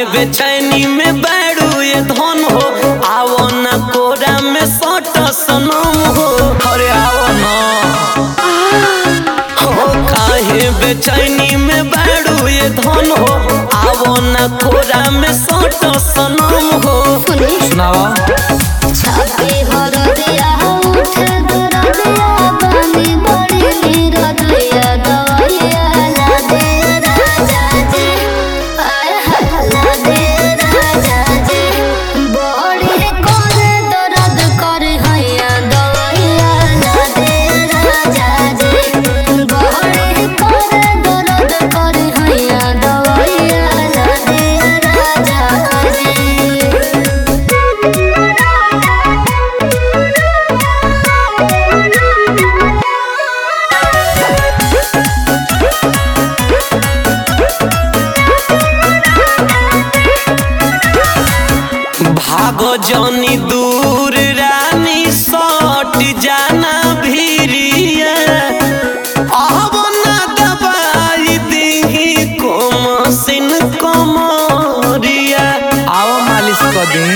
बेचैनी में बैठू ये धन हो आवो ना कोरा में सट सनम हो अरे आवो ना हो काहे बेचैनी में बैठू ये धन हो आवो ना कोरा में सट सनम हो सुनावा छाती हरदिया उठे दरदिया बानी बड़ी नीरदिया दवाइया ला दे राजा जी आय हाय ला दे राजा जी बड़ी करे दर्द करे हैया दवाइया ला दे राजा जी बड़ी करे दर्द करे हैया दवाइया ला दे राजा जी भागो जनी दूर रानी सट जाना भीरिया आवो ना दबाई दीही कोमसिन कमरिया आओ मालिश कर दी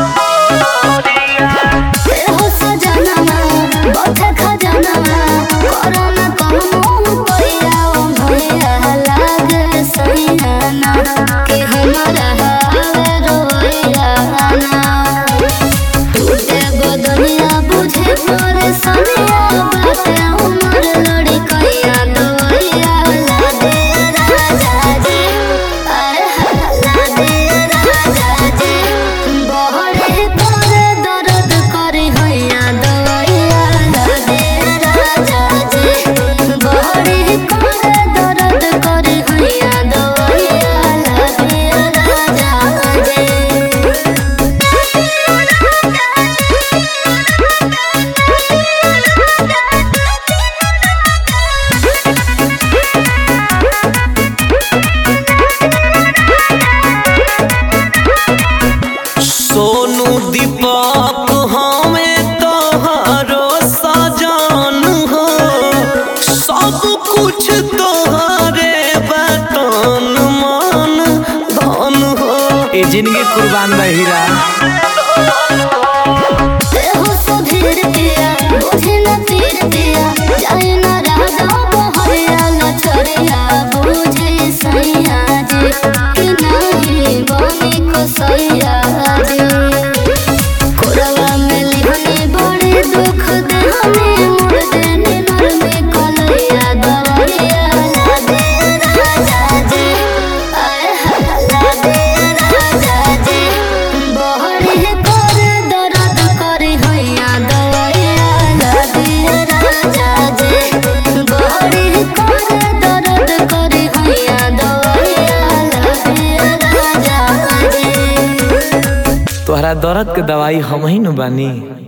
हो सजनवा बथ खजनवा कोरोना कमो पैया ओ भैया लागे सैना के हमरा हावे रोया ना टूटे बदनिया बुझे परेशानिया बाटे उमर लड़ी कैया दवैया ला दे राजा जी आय हाय ला दे राजा जी बहरे करे दर्द करे हैया दवैया ला दे राजा जी बहरे करे दर्द करे हैया दवैया ला दे राजा सोनू दीपक हमें तोहरो सजन हो सब कुछ तोहरे बतन मन धन हो ए जिंदगी कुर्बान बा हीरा हो सुधीर पिया बुझे न तीर पिया जाए न राधा बहरिया न छोरिया बुझे सैया जी कि नहीं बनी को सैया जी कोरवा में लिहनी बड़े दुख देहनी मुड़ देने नर में कलैया दवैया ला दे राजा जी आय हाय ला दे राजा जी बहरे कर दर्द करे हैया दवैया ला दे राजा जी बहरे कर दर्द करे हैया दवैया ला दे राजा जी तोहरा दर्द के दवाई हम ही न बानी